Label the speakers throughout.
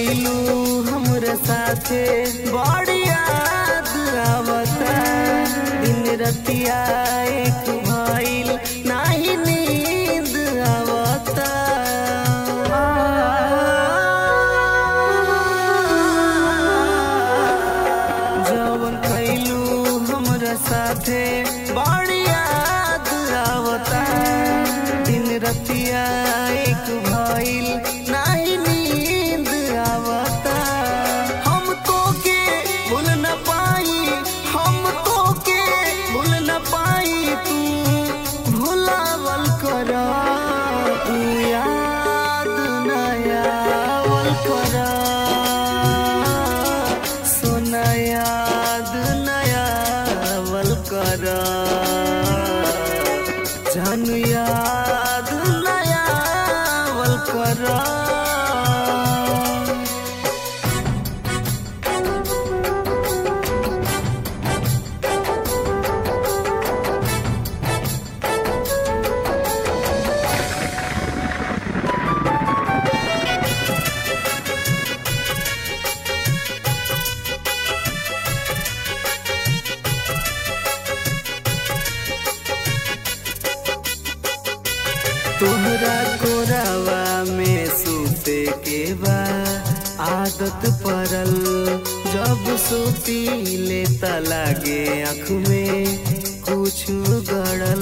Speaker 1: कैलू हमरा साथे बड़ी याद आवता दिन रतिया एक भइल नाही नींद आवता जवन कैलू हमरा साथे बड़ी याद आवता दिन रतिया एक भइल नाही नींद आवता हम तो के भूल न पाई हम तो के भूल न पाई तू भुलावल कर तू याद न आवल कर सोना याद न आवल कर जानू याद न आवल कर तोहरा कोरावा में सूते के बा आदत पड़ल जब सूती लेता लागे आँख में कुछ गड़ल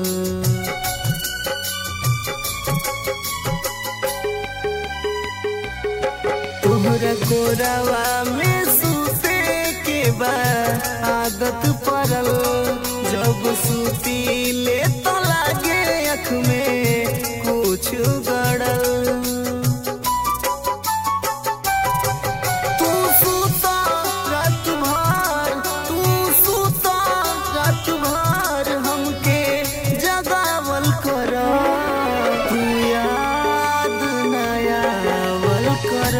Speaker 1: तोहरा कोरावा में सूते के बा आदत पड़ल जब सूती ले तो लागे अख में कुछ गड़ल तू सूता रात भर तू सूता रात भर हमके जगावल कर तू याद नयावल कर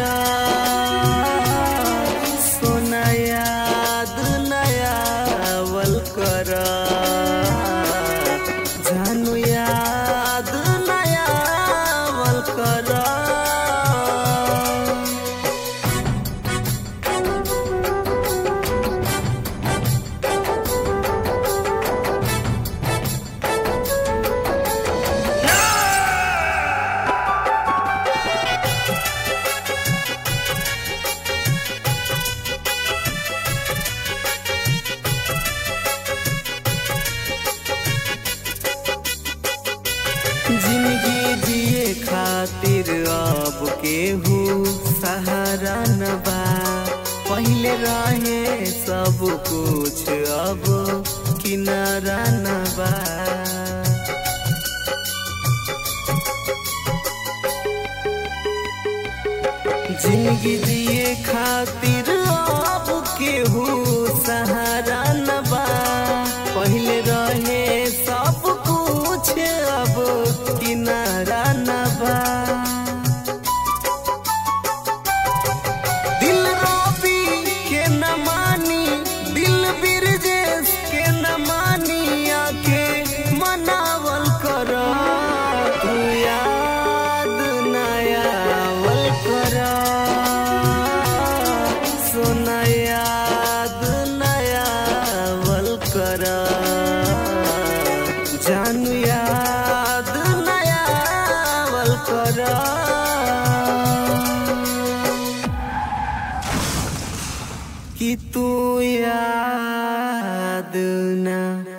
Speaker 1: सोना याद नयावल कर जानू याद नयावल कर जिंदगी जिए खातिर अब केहू सहारा न बा पहले रहे सब कुछ अब किनारा न बा जिंदगी जिए खातिर अब केहू सहारा न बा पहले रहे सब कुछ अब किनारा न बा दिल रोबी के न मानी दिल बिरजेश के न मानी आके मनावल कर तू याद नयावल कर सोना याद नयावल कर जानू याद नयावल कर कि तू याद न